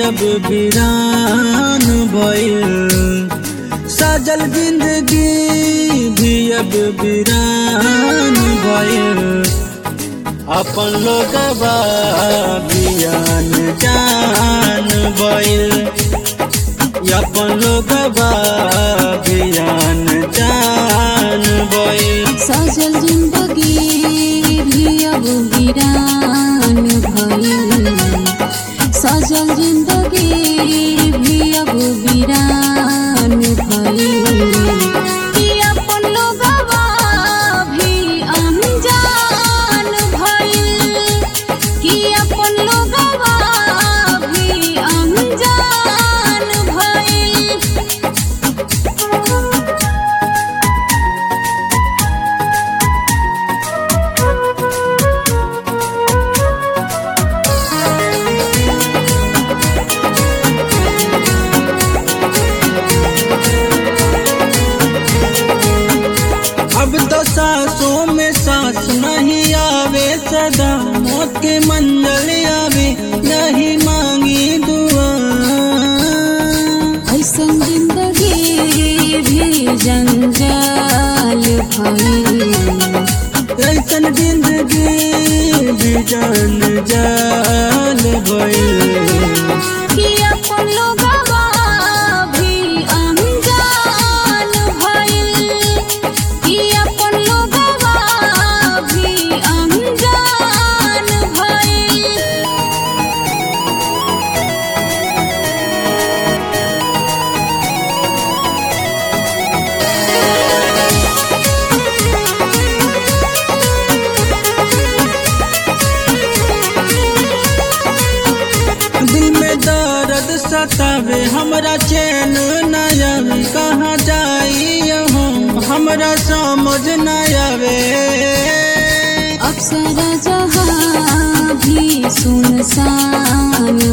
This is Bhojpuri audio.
अब वीरान भइल सजल जिंदगी भी अब वीरान भइल अपन लोगवा बियान जान भइल अपन लोगवा बियान जान भइल सजल जिंदगी भी अब वीरान भइल सजल जिंदगी भी अब वीरान भइल कि अपन लोगवा भी अनजान भइल कि अपन लोगवा भी अनजान भइल अब तो सांसों में सांस नहीं आवे सदा मौत के मंजल आवे नहीं मांगी दुआ ऐसन जिंदगी भी जंजाल भइल ऐसन जिंदगी भी जान जान भइल कि अपन लोगवा भी अनजान भइल कि अपन लोगवा भी अनजान भइल दिल में दर्द सतावे हमरा चैन न आवे कहाँ जाई हम हमरा समझ न आवे अक्सर जहाँ भी सुनसान